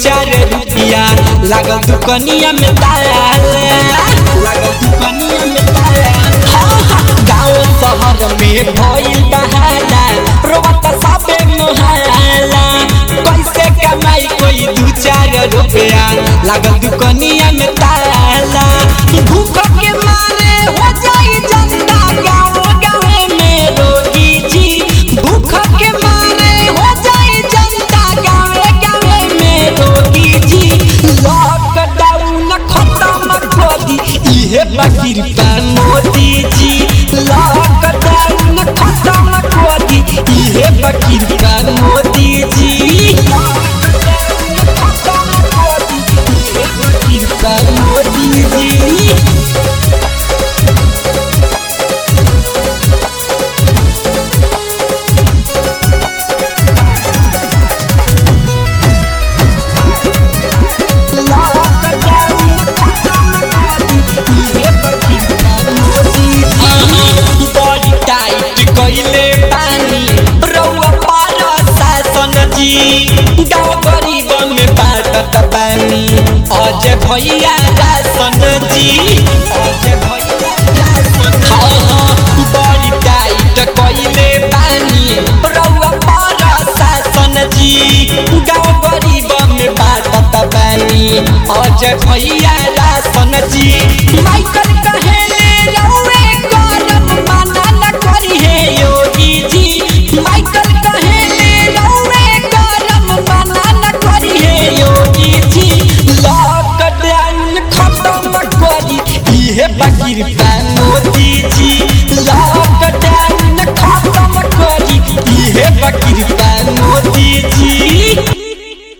चार रुपया लागल दुकनिया में ताला लागल दुकनिया में ताला हाँ, हाँ, गाँव शहर में भइल बहाला रोबत साबे मोहाला कैसे कमाई कोई दू चार रुपया लागल दुकनिया में ताला भूख के मारे हो जाई जनता गाँव गाँव में रोगी जी भूख के मारे हो जाई जनता गाँव गाँव में रोगी जी लॉकडाउन खत्म कर दी इहे बकीर पा मोदी जी लॉकडाउन खत्म कर दी इहे बकीर पा मोदी जी लॉकडाउन खत्म कर दी इहे बकीर पा मोदी जी बड़ी टाइट कइले बानी रउआ पार शासन जी गाँव गरीब में बाटत बानी अजय भैया राशन जी अजय भैया राशन हाँ हाँ बड़ी टाइट कइले बानी रउआ पार शासन जी गाँव गरीब में बाटत बानी अजय भैया राशन जी माइकल कहेले रउए करम माना न करी हे योगी जी माइकल कहेले रउए करम माना न करी हे योगी जी लॉकडाउन खत्म करी इहे बकीर पा मोदी जी लॉकडाउन